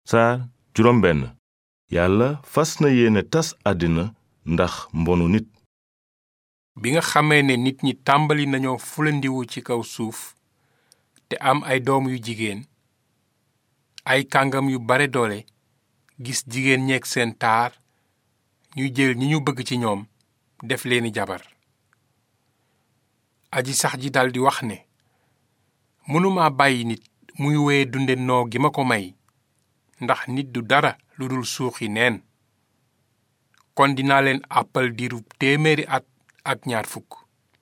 saar juróom benn yàlla fas na yéene tas àddina ndax mbonu nit bi nga xamee ne nit ñi tàmbali nañoo fulandiwu ci kaw suuf te am ay doom yu jigéen ay kàngam yu bare doole gis jigéen ñeeg seen taar ñuy jël ñi ñu bëgg ci ñoom def leeni jabar aji sax ji daldi wax ne mënuma bàyyi nit muy wéye dunde noo gi ma ko may ndax nit du dara lu dul suuxi neen kon dinaa leen àppal diiru téeméeri at ak ñaar fukk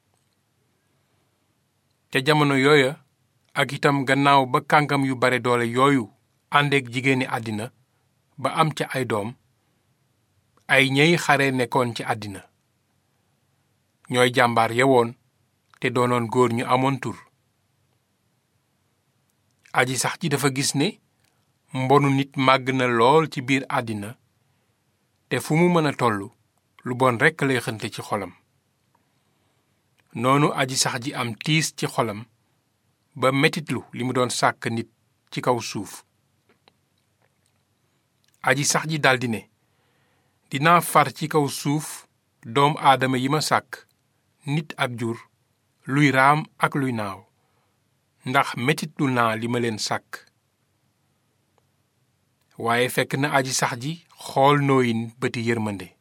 ca jamono yooya ak itam gannaaw ba kàngam yu bare doole yooyu àndeek jigéeni àddina ba am ca ay doom ay ñey xare nekkoon ci àddina ñooy jàmbaar yewoon te doonoon góor ñu amoon tur aji sax ji dafa gis ne mbonu nit màgg na lool ci biir àddina te fu mu mën a tollu lu bon rekk lay xënte ci xolam noonu aji sax ji am tiis ci xolam ba metitlu li mu doon sàkk nit ci kaw suuf aji sax ji daldi ne dinaa far ci kaw suuf doom aadama yi ma sàkk nit ak jur luy raam ak luy naaw ndax metitlu naa li ma leen sàkk waaye fekk na aji sax ji xool nooyin bëti yërmande